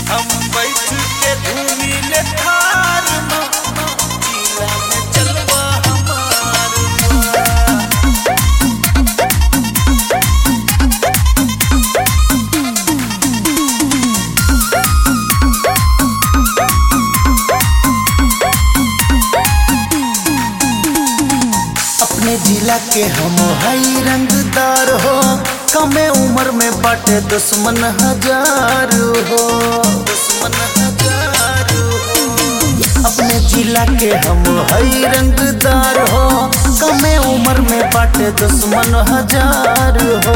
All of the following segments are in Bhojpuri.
हम बैठ के घूमी ले थार में जिला में चलवा हमार बा। अपने जिला के हम हई रंगदार हो कमे उम्र में बाटे दुश्मन हजार हो दुश्मन हजार हो अपने जिला के हम हई रंगदार हो कमे उम्र में बाटे दुश्मन हजार हो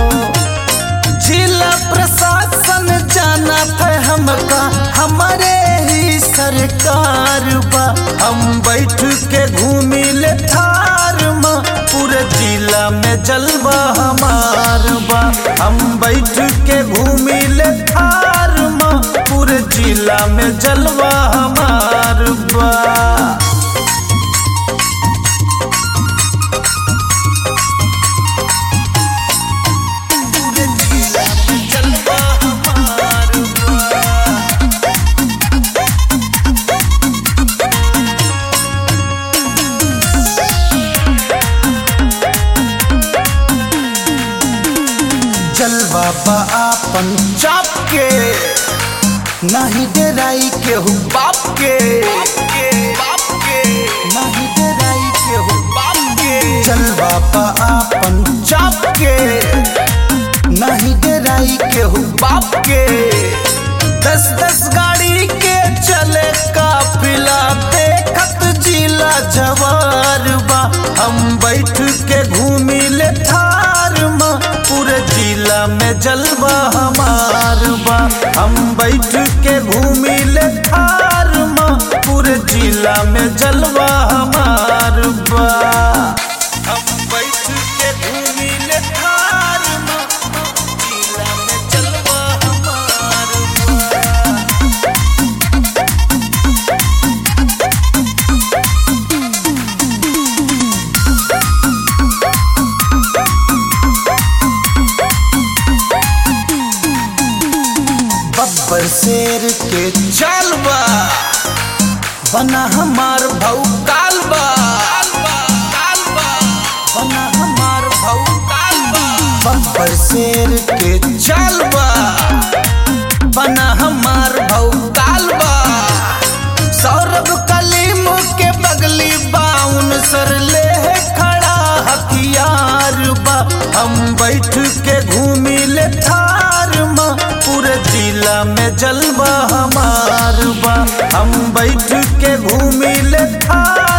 जिला प्रशासन जाना है हमका हमारे ही सरकार बा हम बैठ के घूमी ले थार में पूरे जिला में जलवा हमार बा हम बैठ के घूमी ले थार में पूरे जिला में जलवा हमार बा पूरे जिला में जलवा हमार बा। जलवा बा आपन चाप के नहीं डराई के हूँ बाप के नहीं डराई के हूँ बाप के जलवा बा आपन चाप के नहीं डराई के हूँ बाप के दस दस गाड़ी के चले काफिला देखत जिला जवार बा हम बैठ के घूमी ले थार में पूरे जिला में जलवा हमार बा हम बैठ के घूमी ले थार में पूरे जिला में जलवा हमार बा हम बैठ के घूमी ले थार में जिला में जलवा हमार बा बब्बर शेर के चालबा बना हमार भौ कालबा बना हमार भौ कालबा बब्बर शेर के चालबा बना हमार भौ कालबा सौरभ कलीम के बगली बाउन सर ले खड़ा हथियार बा हम बैठ के घूमी ले थार में पूरे जिला में जलवा हमार बा हम बैठ के घूमी ले थार